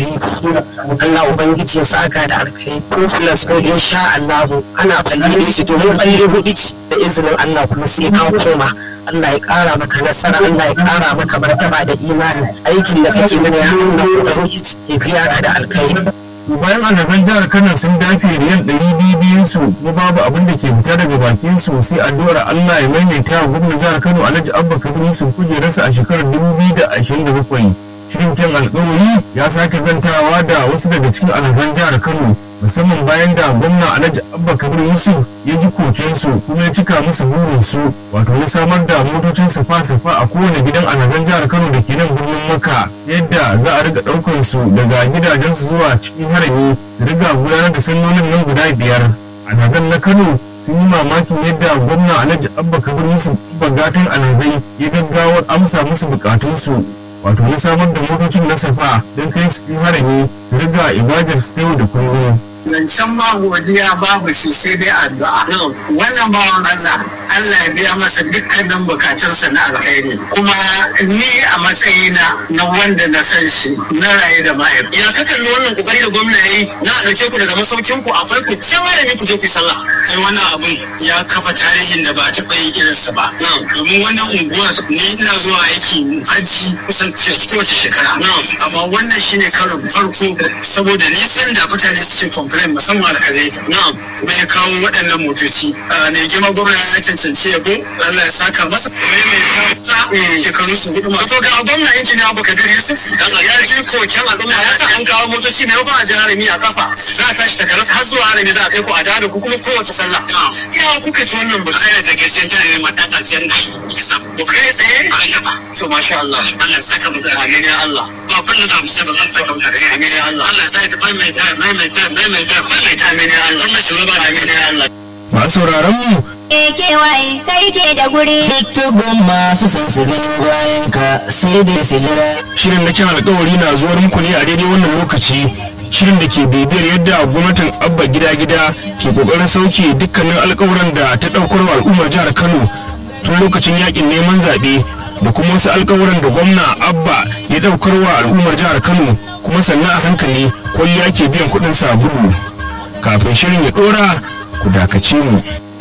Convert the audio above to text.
ɗari Allah ubangiji ya saka da alkai ko plus ko insha Allah ana falle shi domin falle hudu ce da izinin Allah kuma sai ka koma Allah ya ƙara maka nasara Allah ya ƙara maka martaba da imani aikin da kake mana ya Allah ubangiji ya biya ka da alkai bayan alhazan jihar kano sun dafe riyal ɗari biyu biyun su kuma babu abin da ke fita daga bakin su sai addu'ar Allah ya maimaita wa gwamnan jihar Kano Alhaji Abba Kabir Yusuf kujerarsa a shekarar dubu biyu da ashirin da bakwai. Shirin kyan alƙawari ya sake zantawa da wasu daga cikin alhazan jihar Kano musamman bayan da gwamna Alhaji Abba Kabir Yusuf ya ji kokensu kuma ya cika musu burinsu wato na samar da motocin safa-safa a kowane gidan alhazan jihar Kano da ke nan birnin Makka yadda za a riga ɗaukar su daga gidajensu zuwa cikin harami su riga gudanar da sallolin nan guda biyar. Alhazan na Kano sun yi mamakin yadda gwamna Alhaji Abba Kabir Yusuf bagatan alhazai ya gaggawar amsa musu bukatunsu wato na samar da motocin na safa don kai su cikin harami su riga ibadar su yau da kullum. zancen ba godiya babu shi sai dai addu'a wannan bawan Allah Allah ya biya masa dukkanin bukatunsa na alkhairi kuma ni a matsayina na wanda na san shi na raye da mahaifi ya ka kalli wannan kokari da gwamna yayi na a dauke ku daga masaukin ku akwai ku can malami ku je ku yi sallah kai wannan abun ya kafa tarihin da ba taɓa yin irinsa ba domin wannan unguwar ni ina zuwa aiki hajji kusan kowace shekara amma wannan shine karon farko saboda nisan da mutane suke complain musamman alkalai na'am kuma ya kawo waɗannan motoci mai girma gwamna ya cancanci yabo Allah ya saka masa maimaita shekaru su hudu masu ga gwamna injiniya Abu Kabir Yusuf ya ji koken al'umma ya sa an kawo motoci mai yawan ajiyar harami a kafa za a tashi takarar har zuwa harami za a kai ku a dada ku kuma kowace sallah ya kuka ci wannan batu sai da gaskiyar tana ne madan aljanna kisa ku kai tsaye a gaba so masha Allah Allah ya saka mu da amin ya Allah ba abin da za mu ce ba zan saka mu da amin ya Allah Allah ya saka maimaita maimaita maimaita maimaita amin ya Allah wannan shugaba amin ya Allah Masu sauraron mu kewaye kai ke da guri Tuttugun masu son su gani bayan ka sai dai su jira. shirin na kyan alkawari na zuwar muku ne a daidai wannan lokaci shirin da ke bibiyar yadda gwamnatin abba gida-gida ke kokarin sauke dukkanin alkawuran da ta daukar wa al'ummar jihar kano tun lokacin yakin neman zaɓe da kuma wasu alkawuran da gwamna abba ya daukar wa al'ummar jihar kano kuma sannan a hankali kwalliya ke biyan kuɗin sabulu kafin shirin ya ɗora ku dakace mu